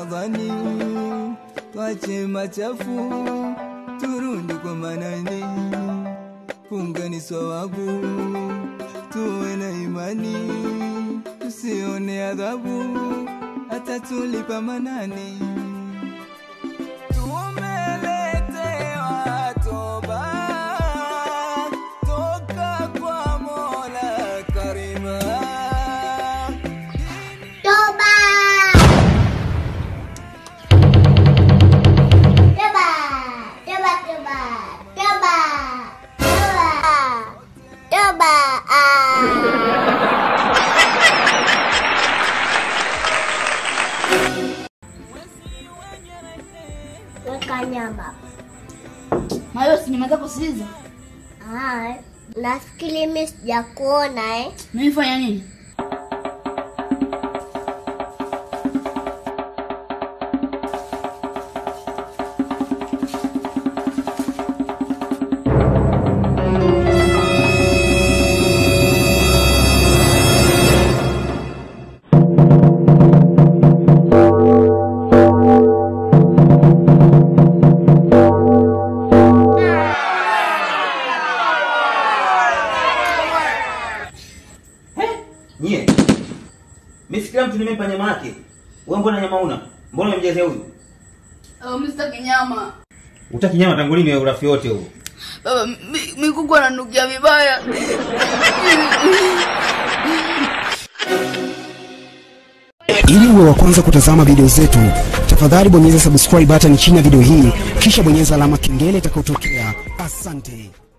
Ramadhani, twache machafu, turudi kwa Manani. Funga ni swawabu, tuwe na imani, tusione adhabu, hata tulipa Manani. Tumeletewa toba toka kwa Mola Karima. Toba! Toba! Toba, toba, toba, toba, toba, ah. Weka nyama. Mayo sinema kusikiliza. Ah, nafikiri mimi sijakuona eh. Mimi fanya nini? Nyie. Mimi kila mtu nimempa nyama yake. Wewe mbona nyama una? Mbona umemjazia huyu? Oh, mimi sitaki nyama. Utaki nyama tangu lini wewe urafi wote huo? Baba, mi- mikuku ananukia vibaya. Ili uwe wa kwanza kutazama video zetu, tafadhali bonyeza subscribe button chini ya video hii, kisha bonyeza alama kengele itakayotokea. Asante.